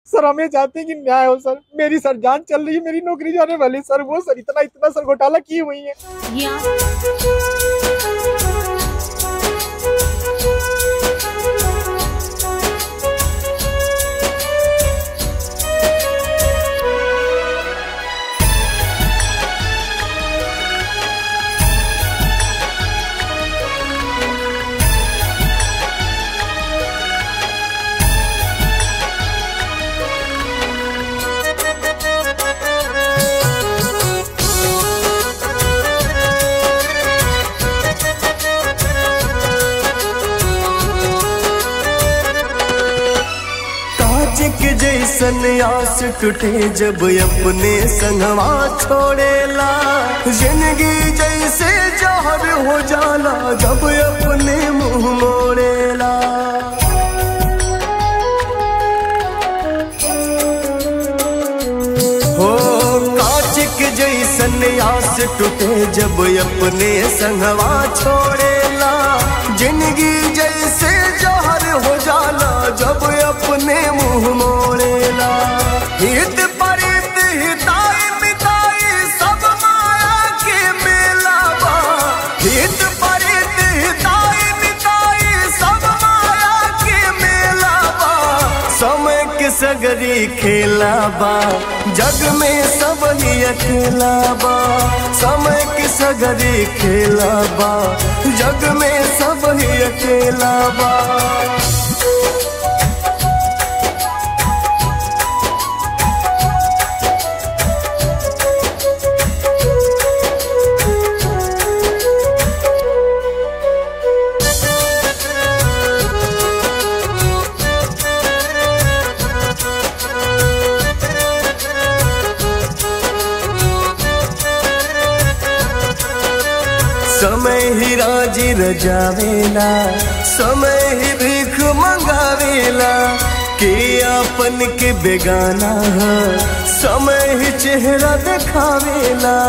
सर हमें चाहते हैं कि न्याय हो सर मेरी सर जान चल रही है मेरी नौकरी जाने वाली है, सर वो सर इतना इतना सर घोटाला की हुई है ये आप काज के जैसन आस टूटे जब अपने संगवा छोड़ेला जिंदगी जैसे जहर हो जाला जब अपने मुंह मोड़ेला हो कांच के जैसन आस टूटे जब अपने संगवा छोड़ेला जिंदगी जैसे जहर हो जाला जब अपने मुंह मोड़ेला हित परित हिताई मिताई सब माया के मेला बा हित परित हिताई मिताई सब माया के मेला बा समय के सगरी खेला बा जग में सब ही अकेला बा समय के सगरी खेला बा जग में सब ही अकेला बा समय ही राजी रजावेला समय ही भीख मंगावेला के अपन के बेगाना है समय ही चेहरा दिखावेला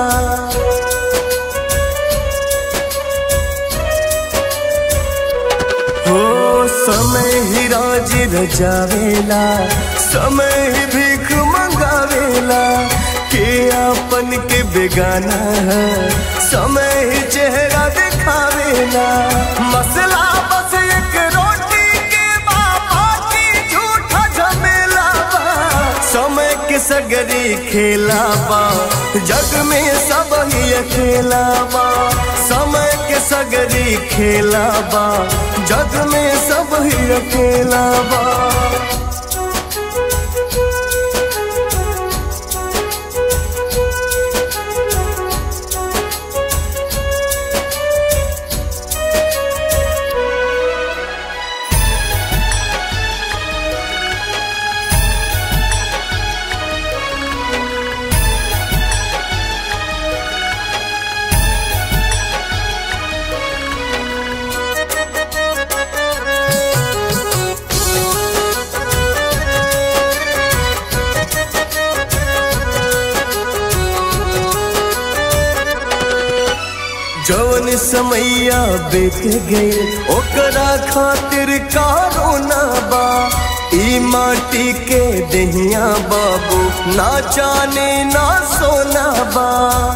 हो समय ही राजी रजावेला समय ही भीख मंगावेला के अपन के बेगाना है समय ही चेहरा दिखावेला मसला बस एक रोटी के बाबा की झूठा झमेला बा समय के सगरी खेला बा जग में सब ही अकेला बा समय के सगरी खेला बा जग में सब ही अकेला बा जौन समैया बीत गए ओकरा खातिर कारो ना बा ई माटी के दहिया बाबू ना जाने ना सोना बा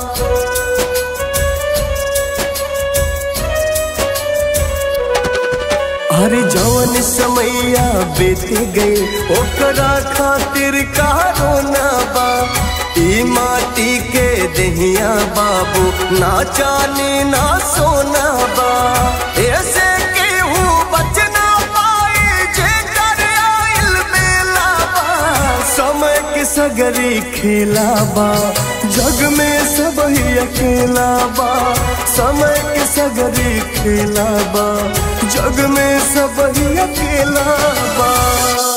अरे जौन समैया बीत गए ओकरा खातिर कारो ना बा ई माटी के दहिया बाबू ना जाने ना सोना बा ऐसे केहू बच ना पाए जे कर आइल मेला बा समय के सगरी खेला बा जग में सब ही अकेला बा समय के सगरी खेला बा जग में सब ही अकेला बा